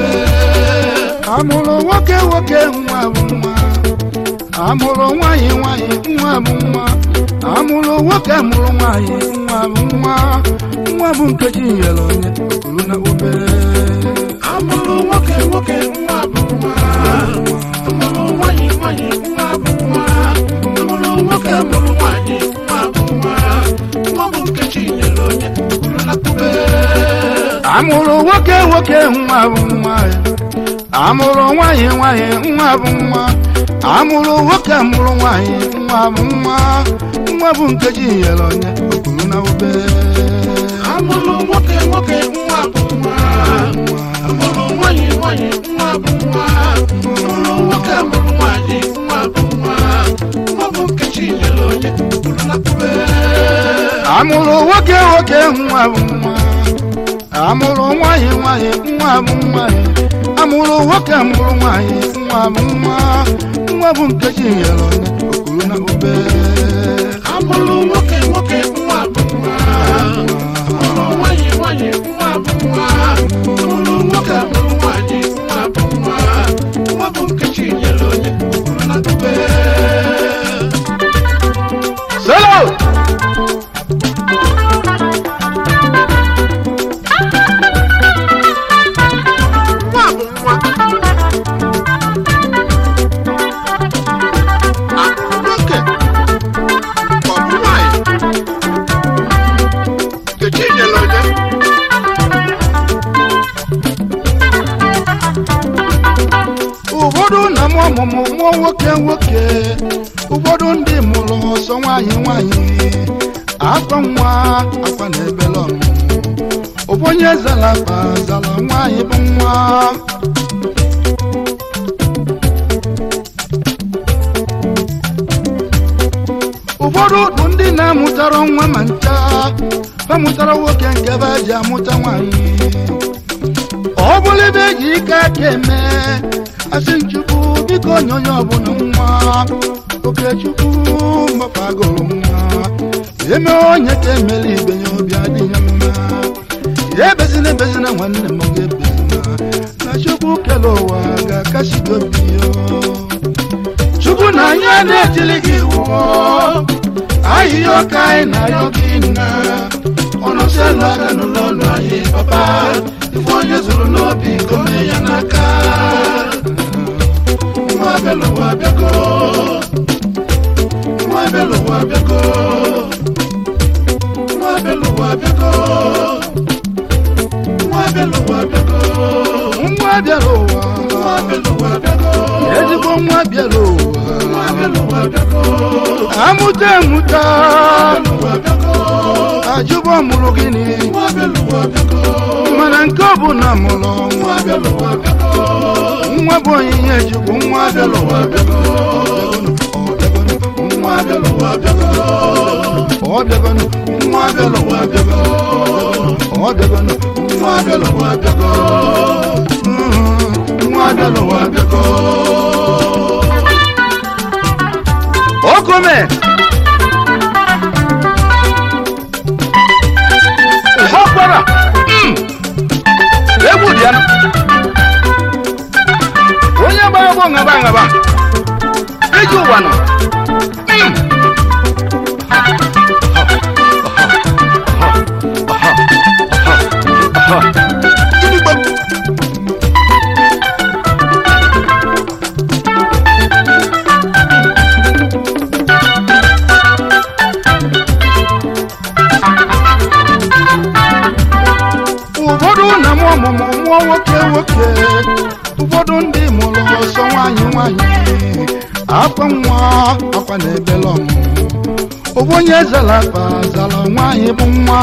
amụrụ nwoke nwoke nwa bụ nwa amụrụ nwanyị nwanyị nwa bụ nwa amụrụ nwoke mụrụ nwanyị nwa bụ nwa nwa bụ nkeji nyere onye okuru na obere amụrụ nwoke nwoke nwa bụ nwa amụrụ nwanyị nwanyị nwa bụ nwa amụrụ nwoke mụrụ nwanyị nwa bụ nwa nwa bụ nkechi nyere onye kwuru na kube amụrụ nwoke nwoke nwa bụ nwa amụrụ nwanyị nwanyị nwa bụ nwa amụrụ nwoke mụrụ nwanyị nwa bụ nwa nwa bụ nkeji nyere onye okuru na obere amụrụ nwoke nwoke nwa bụ nwa amụrụ nwanyị nwanyị nwa bụ nwa amụrụ nwoke mụrụ nwanyị nwa bụ nwa nwa bụ nkechi nyere onye kwuru na kube amụrụ nwoke nwoke nwa bụ nwa amụrụ nwanyị nwanyị nwa bụ nwa amụrụ nwoke mụrụ nwanyị nwa bụ nwa nwa bụ nkeji nyere onye okuru na obere amụrụ nwoke nwoke nwa bụ nwa amụrụ nwanyị nwanyị nwa bụ nwa amụrụ nwoke mụrụ nwanyị nwa bụ nwa nwa bụ nkechi nyere onye kwuru na kube solo nwa bụ nwa amụrụ nwoke ka ọ bụ nwanyị nkechi nyere onye ụfọdụ na mụ ọmụmụ mụọ nwoke nwoke ụfọdụ ndị mụrụ ọsọ nwanyị nwanyị akwa nwa akwa na ebele ọmụmụ ụbọnye zara akpa zara nwanyị bụ nwa ụfọdụ bụ ndị na-amụtara nwa ma ncha ha mụtara nwoke nke be ji amụta nwanyị ọ bụrụ ebe eji ike aka eme asị nchukwu biko nye onye ọbụla nwa okechukwu mgbafa agụrụ nwa eme onye ka emela ibe ya obi adịghị mma ya ebezina ebezina nwanne m ga-ebezina na chukwu kele ụwa ga-akasi gị obi ya chukwu na anyị na-etili gị iwu ahịhịa ọka anyị na ayọ gị nna ọnọsielu aka n'ụlọ ọnụ anyị papa ife onye zuru n'obi gome ya n'aka nwa bịala ụwa bịago nwa bịala ụwa bịago nwa bịala ụwa bịago nwa bịala ụwa bịago nwa bịala ụwa nwa bịala ụwa bịago ezigbo nwa bịala ụwa nwa bịala ụwa bịago amụta emụta ajụbọ mụrụ gịnị mana nke ọ bụ na mụrụ nwa nwa bụ onyinye chukwu nwa bịala ụwa bịago nwa bịala ụwa bịago ọ bịagonụ nwa bịala ụwa bịago ọ bịagonụ nwa bịala ụwa bịago Mm, nwa bịala ụwa bịago okome ọkwara egwu dị ya onye gbara gbọ ngaba ngaba iji ụwa nọ ụfọdụ na mụ ọmụmụ mụọ nwoke nwoke ụfọdụ ndị mụrụ ọsọ nwanyị nwanyị akwa nwa akwa na ebele ọmụmụ ụbọnye zara akpa zara nwanyị bụ nwa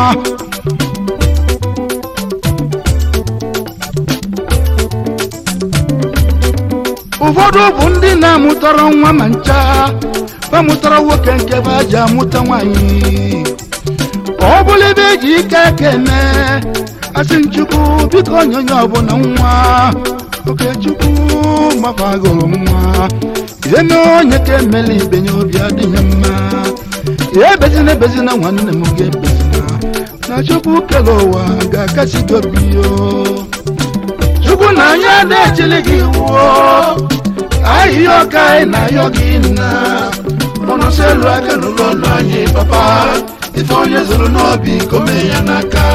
ụfọdụ bụ ndị na-amụtara nwa ma ncha ha mụtara nwoke nke be ji amụta nwanyị ọ bụrụ ebe eji ike aka eme asị nchukwu biko nye onye ọbụla nwa okechukwu mgbafa agụrụ nwa eme onye ka emela ibe ya obi adịghị mma ya ebezina ebezina nwanne m ga-ebezina na chukwu kere ụwa ga-akasi gị obi yo chukwu na anyị na-echili gị wuo ahịhịa ọka anyị na-ayọ gị nna ọnọsị elu aka n'ụlọ nna anyị papa ife onye zụrụ n'obi gome ya n'aka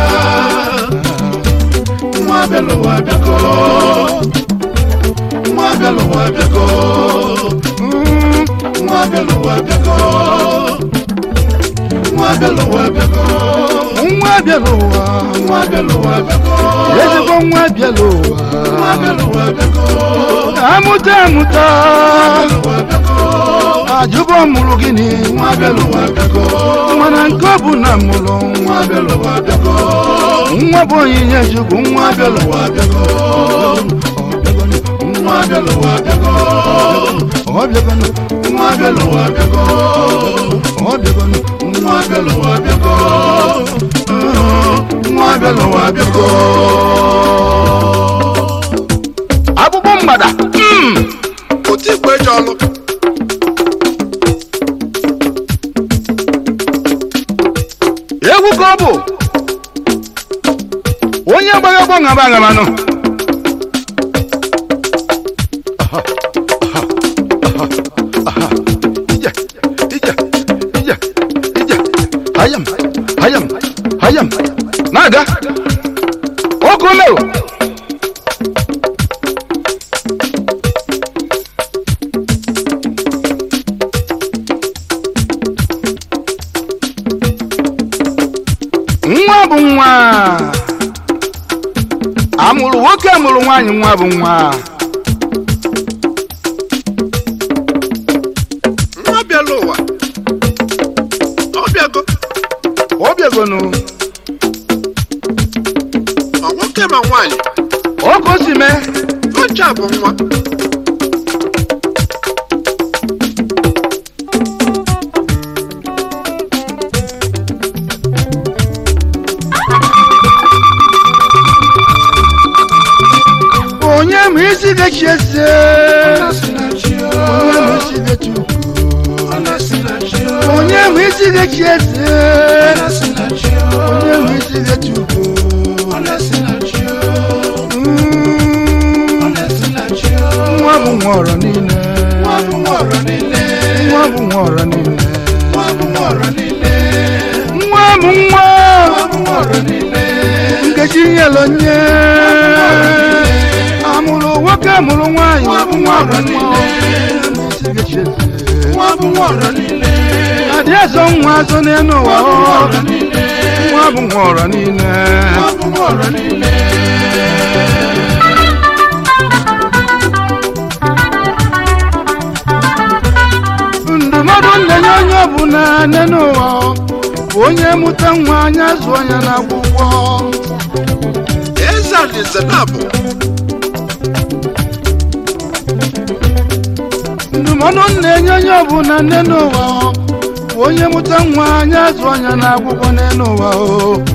nwa abịalụwa abịago nwa abịalụwa abịago Mm, nwa abịalụwa abịago nwa abịalụwa abịago nwa bịara ụwa nwa abịalụwa abịago ezigbo nwa bịara ụwa nwa abịalụwa abịago amụta amụta abịalụwa abịago ajụbọ mụrụ gịnị nwa abịalụwa abịago mana nke ọ bụ na mụrụ nwa abịalụwa abịago nwa bụ onyinye chukwu nwa nwa abịalụwa abịago nwa abịalụwa abịago ọ bịagonụ nwa abịalụwa abịago ọ bịagonụ nwa abịalụwa abịago nwa abịalụwa abịago akpụkpọ mgbada mm, otu ikpe eji ọlụ egwu ka ọ bụ onye gbara ọgbọ ṅaba aṅabanụ ije ije ije ije hayam hayam hayam na-aga oge omeo nwa bụ nwa amụrụ nwoke amụrụ nwaanyị nwa bụ nwa nwa bịala ụwa ọ bịago ọ bịagonụ ma nwoke ma nwaanyị ọkụ si mee oche a bụ nwa onye ma isi gachi eze onye ma isi gachi ukwu onye ma isi gachi eze onye ma isi gachi ukwu Mm, nwa bụ nwa ọrọ niile nwa bụ nwa ọrọ niile nwa bụ nwa nkechi nyelu nye amụrụ nwoke amụrụ nwaanyị nwa bụ nwa ọrọ niile isi gachi eze adị azọ nwa azọ n'elu ụwa ọ nwa bụ nwa ọrọ niile ndụmọdụ ndenye onye ọbụla nne n'ụwa bụ onye mụta nwa anya zụọ ya n'akwụkwọ eze alaeze na-abụ ndụmọdụ na-enye onye ọbụla nne n'ụwa bụ onye mụta nwa anya zụọ ya n'akwụkwọ nne n'ụwa o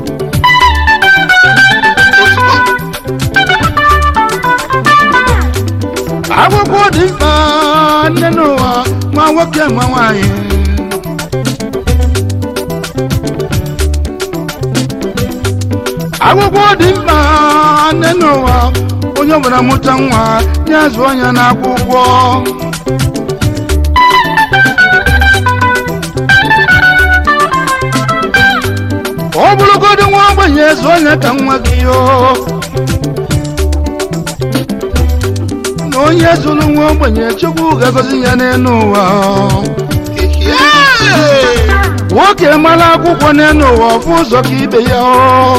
akwụkwọ dị mkpa nne n'ụwa nwa nwoke nwa nwanyị akwụkwọ dị mkpa nne n'ụwa onye ọbụla mụta nwa ya zụọ ya n'akwụkwọ ọ bụrụgodị nwa ogbenye zụọ ya ka nwa gị yoo na onye zụrụ nwa ogbenye chukwu ga-agọzi ya n'elu ụwa nwoke mara akwụkwọ n'elu ụwa ọfụ ụzọ ka ibe ya ọ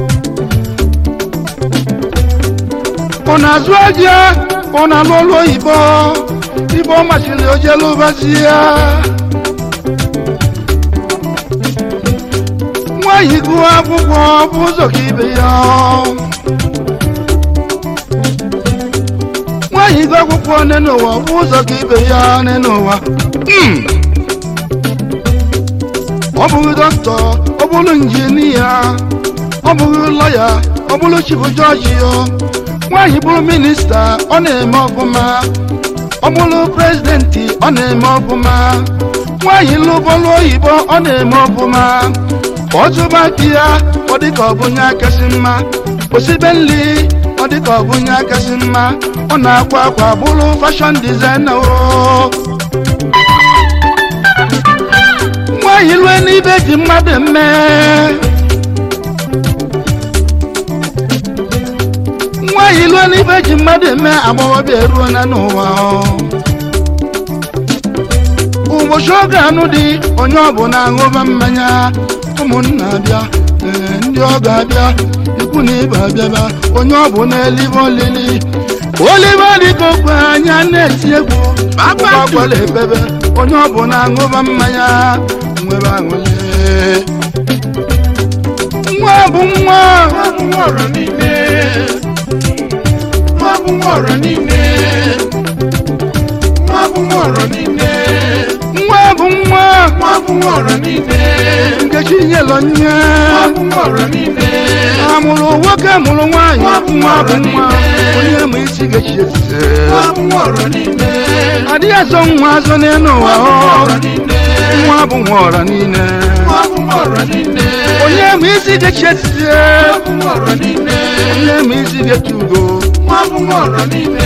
ọ na-azụ aja ọ na-alụ ọrụ oyibo ibe ọ masịrị ojelu ụbazi ya nwaanyị gụọ akwụkwọ ọfụ ụzọ ka ibe ya ọ nwaanyị gụọ akwụkwọ n'elu ụwa ọfụ ụzọ ka ibe ya n'elu ụwa Mm. ọ bụghị dọkịta ọ bụrụ injinia ọ bụghị lọya ọ bụrụ chifu jọji ya nwaanyị bụrụ minista ọ na-eme ọfụma ọ bụrụ prezidenti ọ na-eme ọfụma nwaanyị lụbọlụ oyibo ọ na-eme ọfụma ọ tụba di ya ọ dị ka ọ bụ nye akasị mma osibe nri ọ ọ dịka ọ bụ onye akasị mma ọ na-akwa akwa bụrụ fashọn dizaina o nwaanyị lue n'ibe ji mmadụ eme nwaanyị lue n'ibe ji mmadụ eme agbọghọbịa eruo na n'ụwa ụbọchị oge anụ dị onye ọbụla aṅụba mmanya ụmụnna bịa ee, ndị ọ ga-abịa ikwu na ibe abịaba onye ọbụla elibe olili olibe dịka okwe anya na-eti egwu ụgbọakwala ebebe onye ọbụla aṅụba mmanya nwebe aṅụle nwa bụ nwa nwa bụ nwa ọra niile nwa bụ nwa ọra niile nwa bụ nwa ọra niile nwa bụ nwa nwa bụ nwa ọra niile nkechi nyelọ nye nwa bụ nwa ọra niile amụrụ nwoke mụrụ nwaanyị nwa bụ nwa onye ma isi ga-echi eze nwa bụ nwa ọra niile adịghị azọ nwa azọ n'elu ụwa nwa bụ nwa ọ ọra niile nwa bụ nwa ọra niile nwa bụ nwa ọra niile onye ma isi ga-echi eze nwa bụ nwa ọra niile onye ma isi ga-echi ugo nwa bụ nwa ọra niile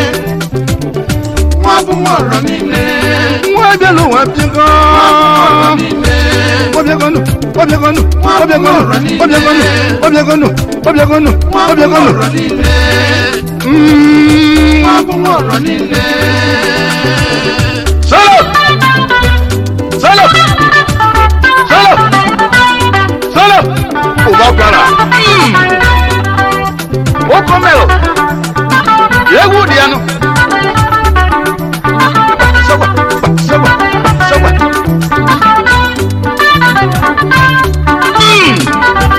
nwa bụ nwa ọra niile nwa bịala ụwa bịago ọra niile ọbịagonu ọbịagonu ọbịagonu ọbịagonu ọbịagonu ọbịagonu nwa bụ nwa ọbịagonu ọra niile Mm. nwa bụ nwa ọra niile Solo! Solo! Solo! Solo! Ụba kwara. Mm. Ụkọ merụ. Egwu dị anụ. Sọgba, sọgba, sọgba. Mm.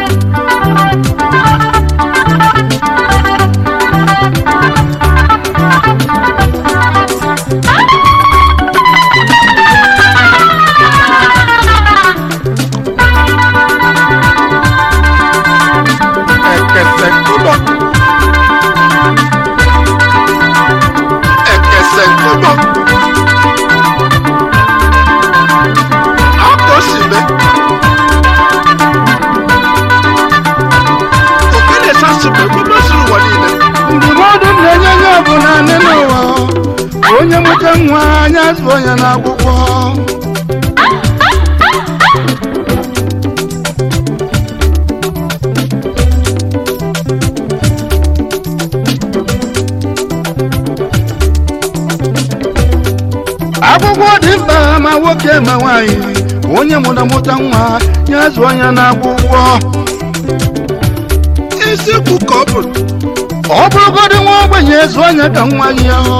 Ekese kụbọ. Ekese kụbọ. Akọsibe. Okene sasụbe gbogbo suru ụwa niile. Ndụmọdụ na-enye onye ọbụla nne n'ụwa. Onye mụta nwa anya zụọ ya n'akwụkwọ. akwụkwọ dị mkpa ma nwoke ma nwaanyị onye mụta mụta nwa ya zụọ ya n'akwụkwọ eziokwu ka ọ bụ ọ bụrụgodị nwa ogbenye zụọ ya ka nwa gị ahụ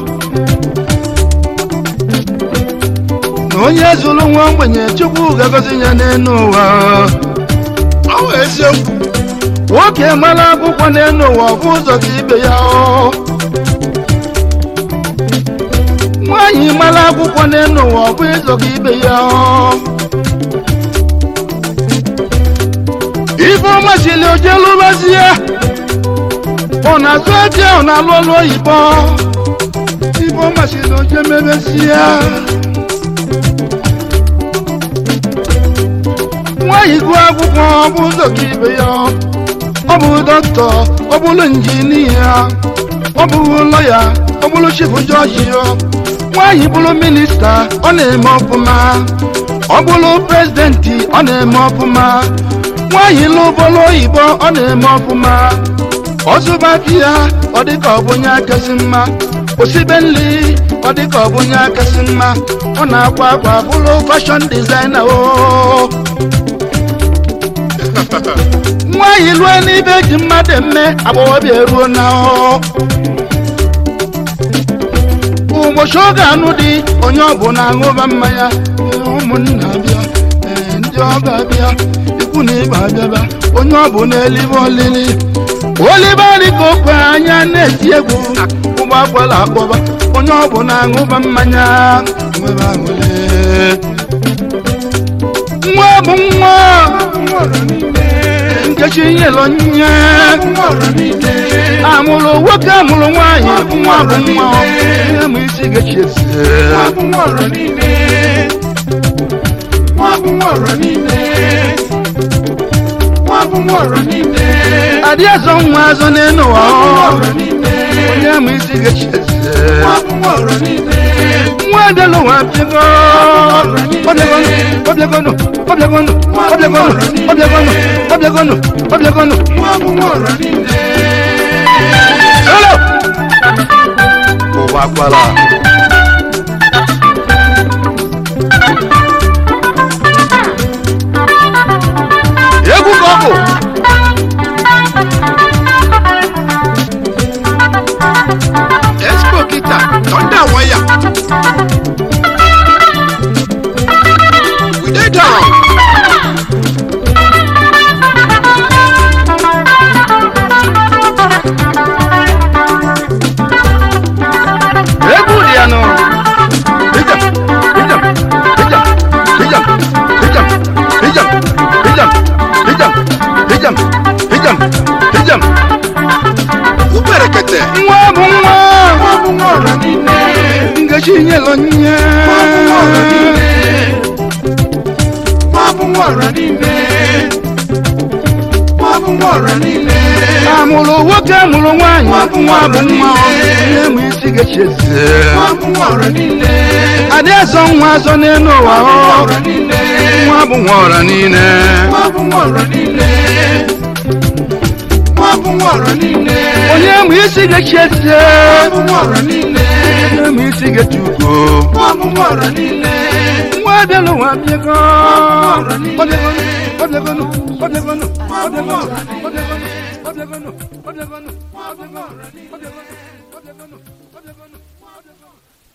na onye zụrụ nwa ogbenye chukwu ga-agọzi ya n'elu ụwa ọ bụ eziokwu nwoke mara akwụkwọ n'elu ụwa ọ bụ ụzọ ka ibe ya ọ nwaanyị mara akwụkwọ n'elu ụwa ọ bụ ụzọ ka ibe ya ọ ife ọma sili oje lụbazie ọ na-azụ aja ọ na-alụ ọlụ oyibo ife ọma sili oje mebezie nwaanyị gụọ akwụkwọ ọ bụ ụzọ ka ibe ya ọ bụ dọkịta ọ bụrụ injinia ọ bụrụ lọya ọ bụrụ chifu jọji nwaanyị bụrụ minista ọ na-eme ọfụma ọ bụrụ prezidenti ọ na-eme ọfụma nwaanyị lụbọrụ oyibo ọ na-eme ọfụma ọzụbaki ya ọ dịka ọ bụ onye akasị mma osibe nri ọ dịka ọ bụ onye akasị mma ọ na-akwa akwa bụrụ fashọn dizaina o nwaanyị lue n'ibe ji mmadụ eme agbọghọbịa eruo na ọ ụbọchị oge anụ dị onye ọbụla aṅụba mmanya ee, ụmụnna bịa ee, ndị ọga bịa ikwu na ibe abịaba onye ọbụla elibe olili olibe dịka okwe anya na-eti egwu ụgbọ akwala akpọba onye ọbụla aṅụba mmanya nwebe aṅụle nwa bụ nwa nwa ọra niile nkechi nyelọ nye nwa ọra niile amụrụ nwoke amụrụ nwaanyị nwa bụ nwa ihe ma isi ga-echi eze nwa bụ nwa ọra niile nwa bụ nwa ọra niile nwa bụ nwa ọra niile adị azọ nwa azọ n'elu ụwa ọra niile onye ma isi ga-echi eze nwa ọra niile nwa adịlụ nwa bịago ọbịagonu ọbịagonu ọbịagonu ọbịagonu ọbịagonu ọbịagonu ọbịagonu nwa ọra niile Hello! ụwa kwala egwu ka ọ bụ expo kita thunder wire we dey down egwu dị ya nụ ijam ijam ijam ijam ijam ijam ijam ijam ijam ijam ijam uberekete nwa bụ nwa nwa bụ nwa ọra niile ngechi nyelụ nye nwa bụ nwa ọra niile nwa bụ nwa ọra niile nwa bụ nwa ọra niile amụrụ nwoke mụrụ nwaanyị nwa bụ nwa onye ma isi ga-echi eze nwa bụ nwa ọra niile adị azọ nwa azọ n'elu ụwa nwa ọ ọra niile nwa bụ nwa ọra niile nwa bụ nwa ọra niile nwa bụ nwa ọra niile onye ma isi ga-echi eze nwa bụ nwa ọra niile onye ma isi ga-echi ugo nwa bụ nwa ọra niile nwa bịalụ nwa bịago ọbịagonu ọbịagonu ọbịagonu ọbịagonu ọbịagonu ọbịagonu ọbịagonu ọbịagonu ọbịagonu ọbịagonu ọbịagonu ọbịagonu